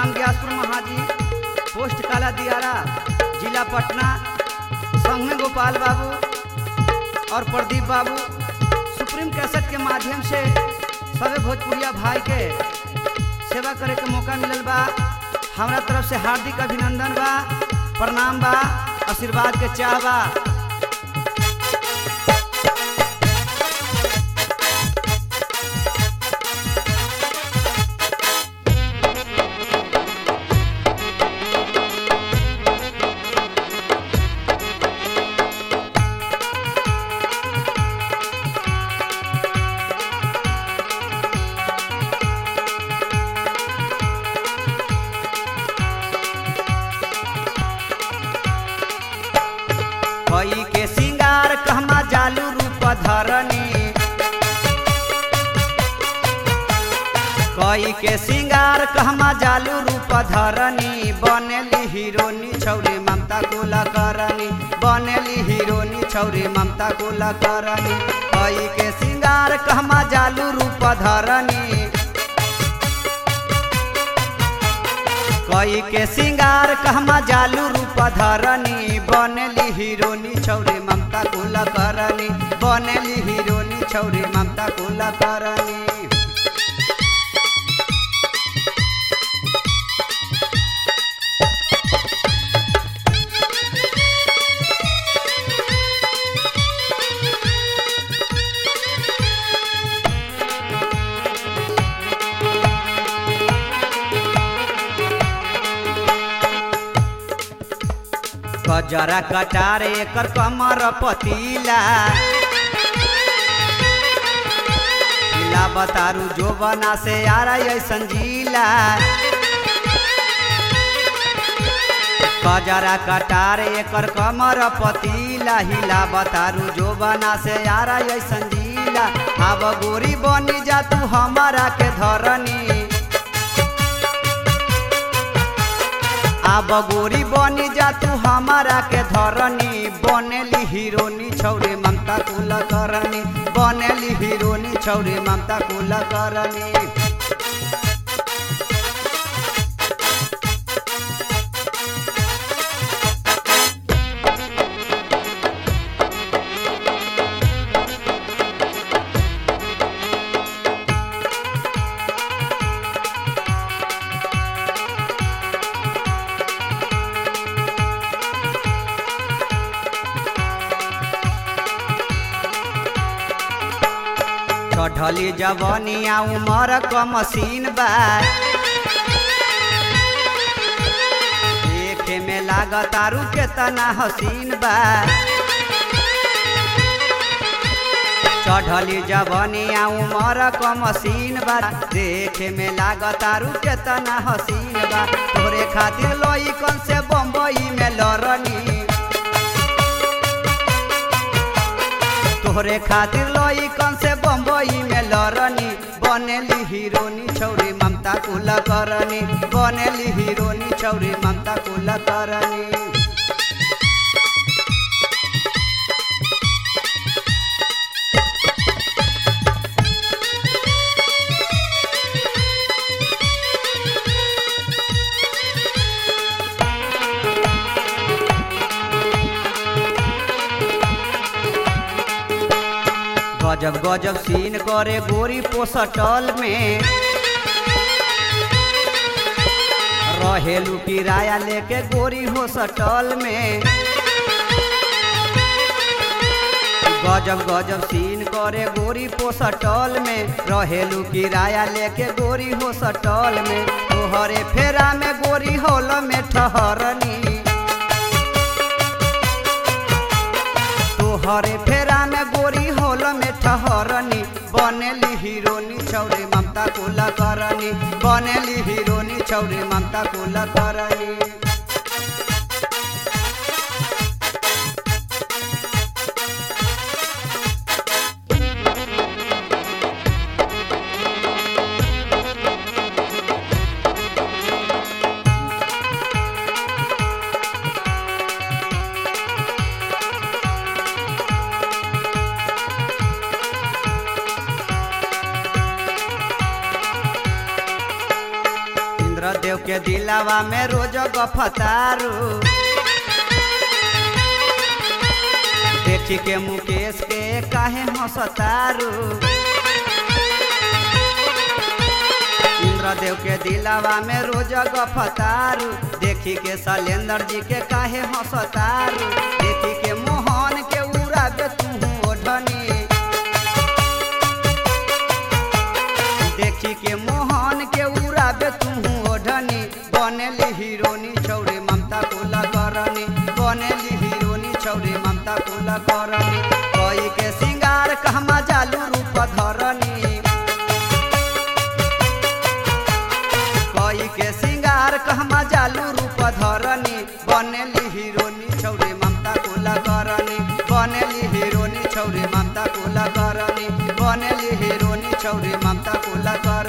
gram Gyaspur महाजी post काला दियारा जिला पटना संग में गोपाल बाबू और प्रदीप बाबू सुप्रीम कैसेट के माध्यम से सभी भोजपुरिया भाई के सेवा करे के मौका मिलल बा हमरा तरफ से हार्दिक अभिनंदन बा प्रणाम बा आशीर्वाद के चाह बा कई के सिंगार कहमा जालू रूप धरनी कई के सिंगार कहमा जालू रूप धरनी बनेली हीरोनी छौरी ममता कुला करनी बनेली हीरोनी छौरी ममता कुला करनी कई के सिंगार कहमा जालू रूप धरनी कई के सिंगार कहमा जालू रूप धरनी बनेली हीरोनी छौरी ममता कुला करनी बनेली हीरोनी छौरी ममता कुला करनी कजरा कटारे एकर कमर पतीला पीला बतारू जो बना से आरा ऐसन जिला कजरा कटारे एकर कमर पतीला हिला बतारू जो बना से आरा ऐसन जिला अब गोरी बनी जा तू हमारा के धरनी आब गोरी बनी जा तू हमारा के धरनी बनेली हीरोनी छौरी ममता कुल करनी बनेली हीरोनी छौरी ममता कुल करनी चढ़ली जवनिया उमर क मशीन बा देखे में लागत आरू केतना हसीन बा चढ़ली जवनिया उमर क मशीन बा देखे में लागत आरू केतना हसीन बा तोरे खातिर लोई कन से बम्बई में लड़नी तोहरे खातिर लोई कन से बम्बई में लड़नी बनेली हीरोनी छौरी ममता कुल करनी बनेली हीरोनी छौरी ममता कुल करनी गजब गजब सीन करे गोरी पोसटल में रहेलू किराया लेके गोरी हो सटल में गजब गजब सीन करे गोरी पोसटल में रहेलू किराया लेके गोरी हो सटल में तोहरे फेरा में गोरी होल में ठहरनी तोहरे फेरा में गोरी होल में ठहरनी बनेली हीरोनी छौरी ममता कुल करनी बनेली हीरोनी छौरी ममता कुल करनी देव के दिलावा में रोज गफतारू देखी के मुकेश के काहे हंसतारू इंद्रदेव के दिलावा में रोज गफतारू देखी के शैलेंद्र जी के काहे हंसतारू देखी के मोहन के उड़ा दे तू ओढ़नी देखी के मोहन के उड़ा दे तू ओढ़नी बनेली हीरोनी छौरी ममता कुला करनी बनेली हीरोनी छौरी ममता कुला करनी कोई के सिंगार कहमा जालू रूप धरनी कोई के सिंगार कहमा जालू रूप धरनी बनेली हीरोनी छौरी ममता कुला करनी बनेली हीरोनी छौरी ममता कुला करनी बनेली हीरोनी छौरी ममता कुला करनी